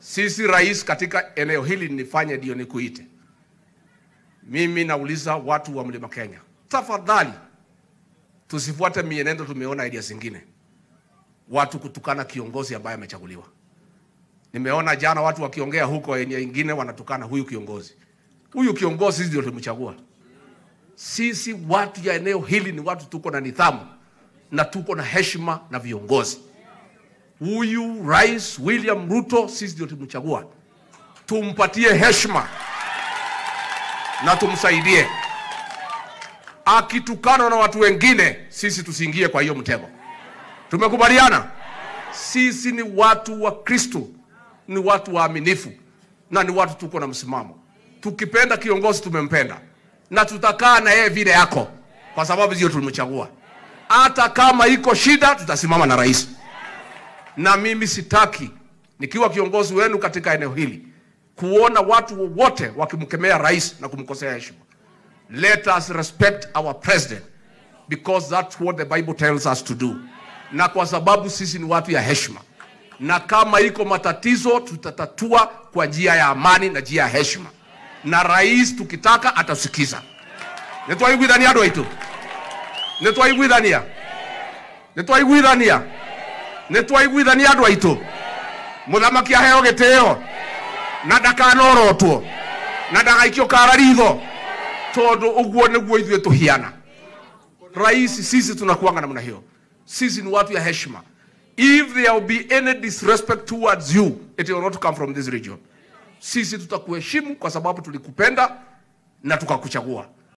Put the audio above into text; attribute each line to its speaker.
Speaker 1: Sisi rais, katika eneo hili nifanye ndio nikuite. Mimi nauliza watu wa Mlima Kenya, tafadhali tusifuate mienendo tumeona idea zingine, watu kutukana kiongozi ambaye amechaguliwa. Nimeona jana watu wakiongea huko eneo ingine wanatukana huyu kiongozi. Huyu kiongozi sisi ndio tumchagua. Sisi watu ya eneo hili ni watu tuko na nidhamu na tuko na heshima na viongozi. Huyu Rais William Ruto sisi ndio tumchagua, tumpatie heshima na tumsaidie. Akitukana na watu wengine, sisi tusiingie kwa hiyo mtego. Tumekubaliana? Sisi ni watu wa Kristo, ni watu waaminifu na ni watu tuko na msimamo. Tukipenda kiongozi tumempenda na tutakaa na yeye vile yako, kwa sababu ndio tulimchagua. Hata kama iko shida, tutasimama na rais. Na mimi sitaki nikiwa kiongozi wenu katika eneo hili kuona watu wote wakimkemea rais na kumkosea heshima. Let us respect our president because that's what the Bible tells us to do, na kwa sababu sisi ni watu ya heshima, na kama iko matatizo tutatatua kwa njia ya amani na njia ya heshima, na rais tukitaka atasikiza. nitwaiguithania andu aitu nitwaiguithania nitwaiguithania nitwaiguithania andu aitu muthamaki aheo gitio na ndakanorotwo na ndagaikio kara ritho tondu uguo niguo ithuĩ tuhiana rais sisi tunakuanga namna hiyo sisi ni watu ya heshima if there will be any disrespect towards you it will not come from this region sisi tutakuheshimu kwa sababu tulikupenda na tukakuchagua